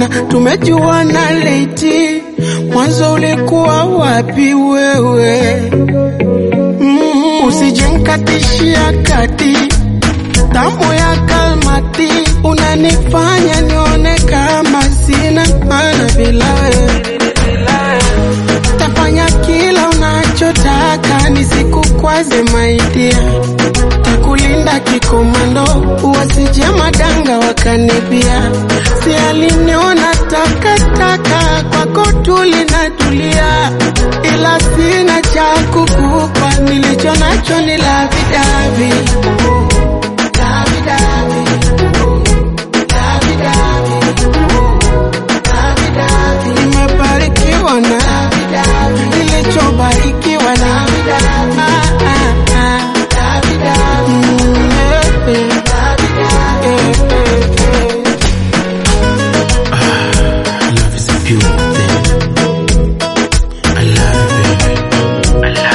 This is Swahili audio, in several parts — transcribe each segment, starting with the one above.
mbona tumejuana leti? Mwanzo ulikuwa wapi wewe? Mm, usijenkatishia kati tamu ya kalmati, unanifanya nione kama sina maana bila wewe. Tafanya kila unachotaka nisikukwaze maidia, takulinda kikomando, wasije madanga wakanibia. Si aliniona takataka, kwako tulinatulia, ila sina cha kukupa, nilicho nacho ni lavidavi Lavidavi. Lavidavi. Nimebarikiwa na nilichobarikiwa na Ah, ah, ah. Mm, eh, eh. Eh, eh, eh. Love is a beautiful thing. I love you, baby. I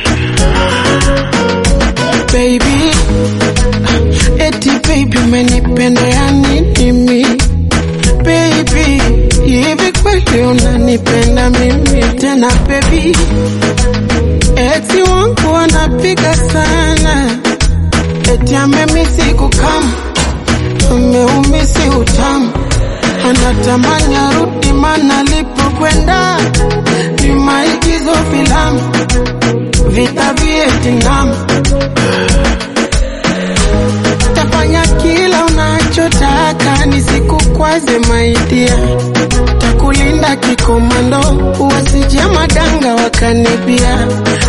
love you, baby. baby eti baby umenipenda ya nini mi baby hivi kweli unanipenda mimi tena baby eti wangu wanapiga sana eti amemisi kukam ameumisi utamu anatamani arudi mana alipokwenda ni maigizo filamu vita Vietnam tafanya kila unachotaka nisikukwaze maidia takulinda kikomando wasije madanga wakanibia